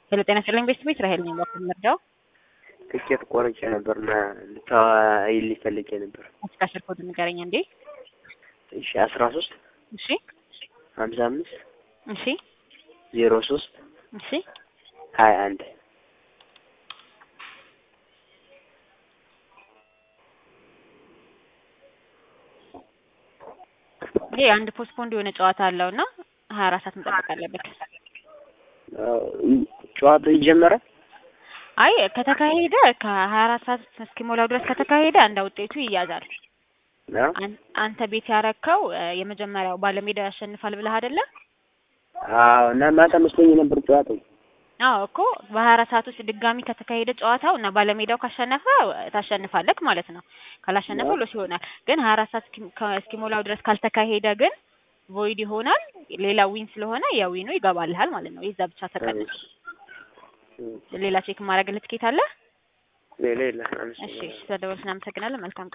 ሄሎ ጤና ይስጥልኝ ቤተሰቦች ራሄል ነኝ በኩል ምርዳው ትኬት ቆርጬ ነበር እና ልታዋይልኝ ፈልጌ ነበር። እስከ አስር ኮድ ንገረኝ እንዴ። እሺ አስራ ሶስት እሺ ሀምሳ አምስት እሺ ዜሮ ሶስት እሺ ሀያ አንድ ይሄ አንድ ፖስትፖንድ የሆነ ጨዋታ አለው እና ሀያ አራት ሰዓት መጠበቅ አለበት። ጨዋታው ይጀመራል። አይ ከተካሄደ ከሀያ አራት ሰዓት እስኪሞላው ድረስ ከተካሄደ እንደ ውጤቱ ይያዛል። አዎ አን- አንተ ቤት ያረከው የመጀመሪያው ባለሜዳ ያሸንፋል ብለህ አይደለ? አዎ። እና ማታ መስሎኝ ነበር ጨዋታው። አዎ እኮ በሀያ አራት ሰዓት ውስጥ ድጋሚ ከተካሄደ ጨዋታው እና ባለሜዳው ካሸነፈ ታሸንፋለህ ማለት ነው። ካላሸነፈ ሎስ ይሆናል። ግን ሀያ አራት ሰዓት እስኪ- ከ- እስኪሞላው ድረስ ካልተካሄደ ግን ቮይድ ይሆናል። ሌላ ዊን ስለሆነ ያ ዊኑ ይገባልሃል ማለት ነው። የዛ ብቻ ተቀንስ። ሌላ ቼክ ማድረግ ልትኬት አለ? ሌላ የለም። እሺ፣ ስለደወልሽ እናመሰግናለን። መልካም ቀን